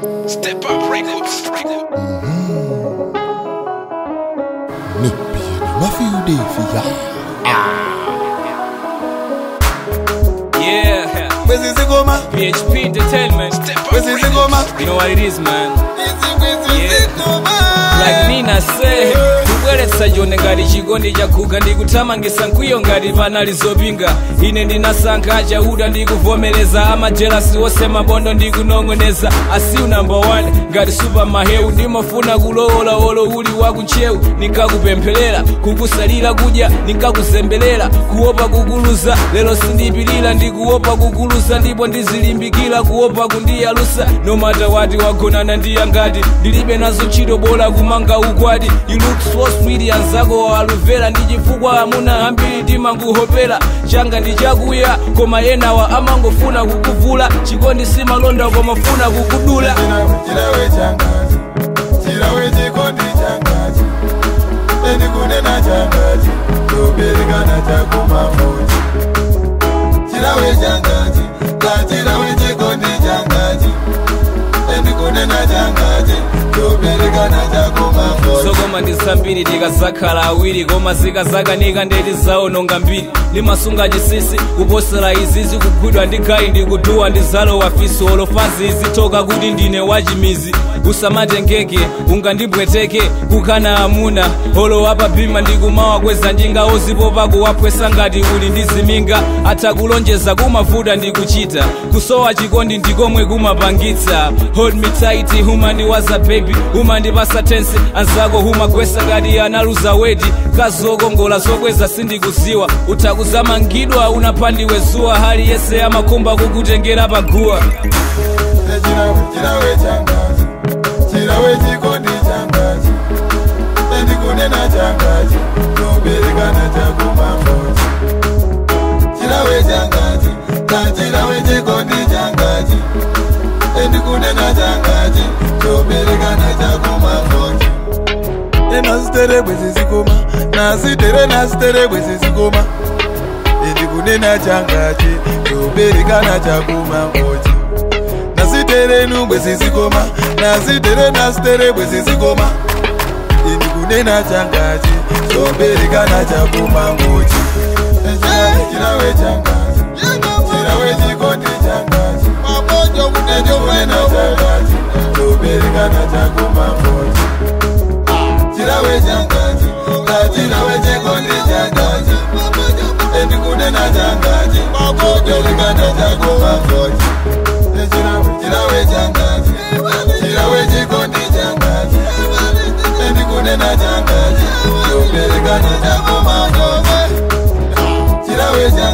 Step up records. Nippy, what you do for ya? Yeah, Where's this goma? PHP Entertainment. Where's this goma? You know what it is, man. Like Like Nina say, kubweretsa jone ngati chikondi chakuga ndikuthamangisa nkwiyo ngati panali zopinga ine ndinasankha chauta ndikuvomereza amajelasi wose mabondo ndikunong'oneza asiu number one ngati super maheu ndimafuna kulowolawolo uli wakuntchewu ninkakupempherera kukusalira kudya ninkakuzemberera kuopa kukuluza lero sindipilira ndikuopa kukuluza ndipo ndizilimbikira kuopa kundiyalusa no matter wati wagonana ndiyangati ndilibe nazo ntchito bola kumanga ukwati you look so sweet anzako waluvera ndi chifukwa amuna ambiri timanguhopera changa ndi chakuya koma enawa amangofuna kukuvula chikondi simalonda komafuna kukudula chirawe changazi chirawe chikondi changazi endikunena changazi toberekana chakumafuti chirawe changazi kachirawe chikondi changazi endikunena changazi toberekana chakumafuti zokoma ndi zambiri tikazakhala awiri koma zikazakanika ndeti zaononga mbiri limasunga chisisi kuposera izizi kugwidwa ndi gayi ndikuduwa ndi zalo wafisi olofazi izitoka kuti ndine wachimizi usamatengeke ungandibweteke kukana amuna olo apabhima ndikumawa kweza njinga ozipopa kuwapwesa ngati uli ndi ziminga atha kulonjeza kumavuta ndikuchita kusowa chikondi ndikomwe kumapangitsa hold me tight humandiwaza baby humandipasa tensi anzako humagwesa ngati analuza wedi kazokongola zokweza sindikuziwa utakuzamangidwa unapandiwe zuwa hali yese amakhumba kukutengera paguwa chirawe chirawe changazi chirawe chikondi changazi endikunena changazi toberekana chakumafuti chirawe changazi kachirawe chikondi changazi endikunena changazi toberekana chakumafuti enasiterebwe zizikoma nasitere nasiterebwe zizikoma endikunena changazi toberekana chakumafuti nasitere nungwe zizikoma nasitere nasitere bwe zizikoma indikunena changazi toberekana chakumangochi chirawe changazi chirawe chikondi changazi endikunena changazi toberekana chakumangochi chirawe changazi kachirawe chikondi changazi endikunena changazi toberekana chakumangochi chirawe changazi chirawe chikondi changazi endikunena changazi toberekana chakumangochi chirawe changazi